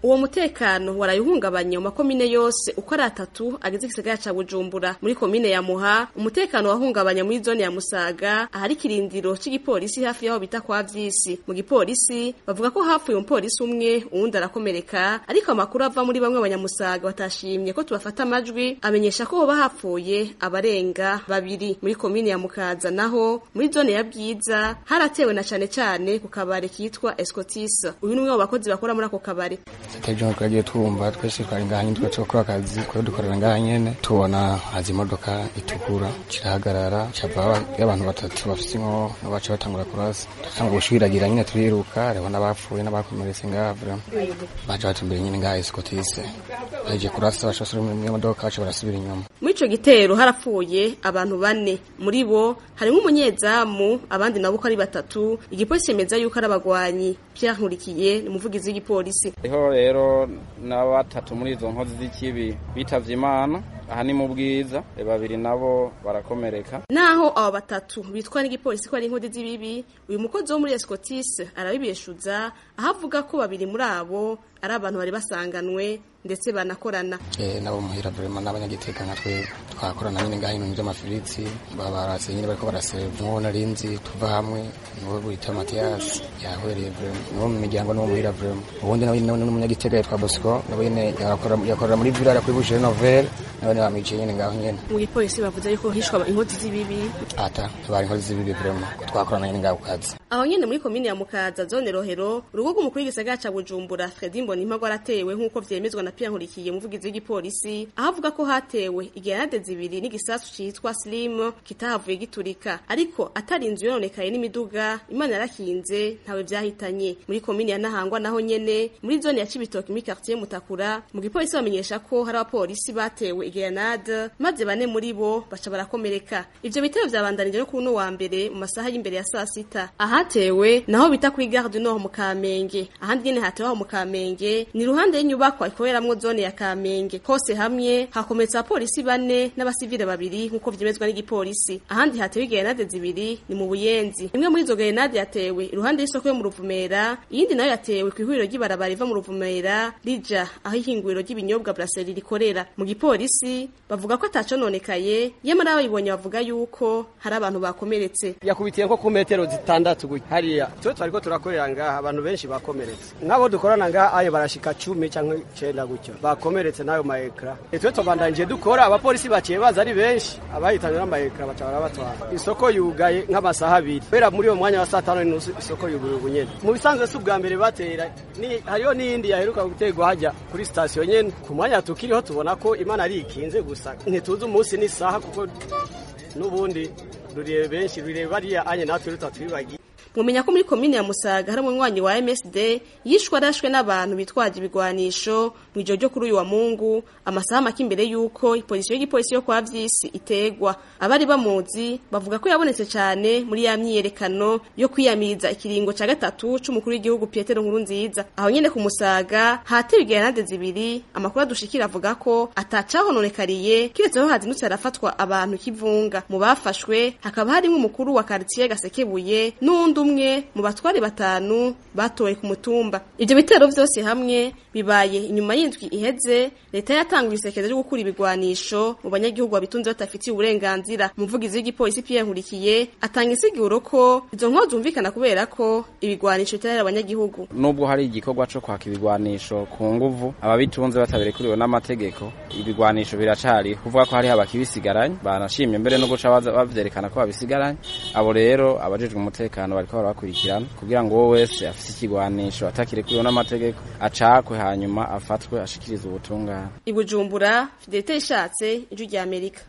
uwo mutekano warayuhungabanye mu makomine yose uko ari atatu agize igisagara ca Bujumbura muri komine ya Muha umutekano wahungabanya muri zone ya Musaga ahari kirindiro c'igipolisi hafi yaho bita kwa Vyisi mu gipolisi bavuga ko hapfuye umupolisi umwe uwundi arakomereka ariko amakuru ava muri bamwe abanyamusaga batashimye ko tubafata amajwi amenyesha ko hoba hapfuye abarenga babiri muri komine ya Mukaza naho muri zone ya Bwiza haratewe na cane cane ku kabare kitwa Escotis uyu ni umwe mu bakozi bakora muri ako kabare ejo nkuko twagiye twumva twese twari ngaha nyine twese gukora akazi twari dukorera ngaha nyene tubona haza imodoka itukura kirahagarara cava y'abantu batatu bafise inko baca batangura kurasa dutanga gushwiragira nyine turiruka hariho n'abapfuye n'abakomeretse ngaha vraiment baje batumbere nyine ngaha escotise baje kurasa baca basubira mu modoka baca barasubira inyuma muri ico gitero harapfuye abantu bane muri bo harimwo umunyezamu abandi nabo uko ari batatu igipolisi cemeza yuko ari abagwanyi Pierre Nkurikiye ni umuvugizi w'igipolisi Hariho rero na batatu muri izo nkozi z'ikibi bitavye Imana aha ni mu bwiza babiri nabo barakomereka naho abo batatu bitwa n'igipolisi ko ari inkodi z'ibibi uyu mukozi wo muri Escotis arabibeshuza aho avuga ko babiri muri abo ari abantu bari basanganwe ndetse banakorana eh nabo muhira vraiment n'abanyagiteka nka twe twakorana nyine ngaha ibintu by'amafiriti babarase nyine bariko baraseva nko narinzi tuva hamwe niwe bita Mathias yahwereye vraiment niwo mu miryango niwo muhira vraiment ubundi nawe nawe n'umunyagiteka yitwa Bosco nawe nyine yakora yakorera muri villa kuri Boucher Novel nawe bamiciye nyine ngaho nyine mu gipolisi bavuze yuko hishwa inkodi z'ibibi ata bari inkozi z'ibibi vraiment twakorana nyine ngaho kazi aho nyene muri komine ya Mukaza zone Rohero urugo rw'umukuru w'igisagara ca Bujumbura Fredy Mbonimpa aratewe nk'uko vyemezwa na Pierre Nkurikiye umuvugizi w'igipolisi aho avuga ko hatewe igerenade zibiri n'igisasu citwa Slim kitahavuye giturika ariko atari inzu yononekaye n'imiduga Imana yarakinze ntawe vyahitanye muri komine ya Nahangwa naho nyene muri zone ya Cibitoke muri quartier Mutakura mu gipolisi bamenyesha ko hari abapolisi batewe igerenade maze bane muri bo baca barakomereka ivyo bitero vyabandanije no kuno wa mbere mu masaha y'imbere ya saa sita ahatewe naho bita kuri gare du Nord mu Kamenge ahandi nyene hatewe aho mu Kamenge ni ruhande y'inyubakwa ikoreramwo zone ya Kamenge hose hamwe hakometsa abapolisi bane n'abasivile babiri nk'uko vyemezwa n'igipolisi ahandi hatewe igerenade zibiri ni mu Buyenzi imwe muri izo gerenade yatewe iruhande y'isoko yo mu Ruvumera iyindi nayo yatewe ku ihuriro ry'ibarabara riva mu Ruvumera rija aho ihinguriro ry'ibinyobwa Brasserie rikorera mu gipolisi bavuga ko atacononekaye yamara abayibonye bavuga yuko hari abantu bakomeretse yakubitiye nko ku metero zitandatu gutya hariya twe twariko turakorera ngaha abantu benshi bakomeretse nk'abo dukorana ngaha ayo barashika cumi canke icenda gutyo bakomeretse n'ayo maekra twe tubandanije dukora abapolisi baciye baza ari benshi abahitanywe n'amaekra baca barabatwara isoko yugaye nk'amasaha abiri kubera muri uwo mwanya wa saa tanu n'inusu isoko yuguruye ubunyene mu bisanzwe si ubwa mbere batera ni hariho n'iyindi yaheruka guterwa hajya kuri sitasiyo nyene ku mwanya tukiriho tubona ko imana ari ikinze gusa ntituzi umunsi n'isaha kuko n'ubundi rurebe benshi rurebe bariya anye natwe rutatwibagiye mumenya ko muri komine ya Musaga hari umunywanyi wa MSD yishwe arashwe n'abantu bitwaje ibigwanisho mu ijoro ryo kuri uyu wa Mungu amasaha make imbere yuko ipolisi y'igipolisi yo kwa Vyisi itegwa abari bamuzi bavuga ko yabonetse cyane muri ya myiyerekano yo kwiyamiriza ikiringo ca gatatu c'umukuru w'igihugu Petero Nkurunziza aho nyene ku Musaga hatewe igerenade zibiri amakuru adushikira avuga ko atacahononekariye kiretse aho hazindutse harafatwa abantu kivunga mu bafashwe hakaba harimo umukuru wa quartier Gasekebuye n'undi umwe mu batware batanu batowe ku mutumba ivyo bitero vyose hamwe bibaye inyuma y'indwi iheze leta yatanguye isekeza ryo gukura ibigwanisho mu banyagihugu babitunze batafitiye uburenganzira umuvugizi w'igipolisi Pierre Nkurikiye atanga insiguro ko izo nkozi zumvikana kubera ko ibigwanisho bitarera abanyagihugu nubwo hari igikorwa co kwaka ibigwanisho ku nguvu ababitunze bataberekuriwe n'amategeko ibigwanisho biracari kuvuga ko hari abakibisigaranye banashimye mbere no guca bavyerekana ko babisigaranye abo rero abajejwe umutekano bariko barabakurikirana kugira ngo uwo wese afise ikigwanisho atakirekuriwe n'amategeko acakwe hanyuma afatwe ashikirize ubutungane ibujumbura fidelite ishatse ijwi rya amerika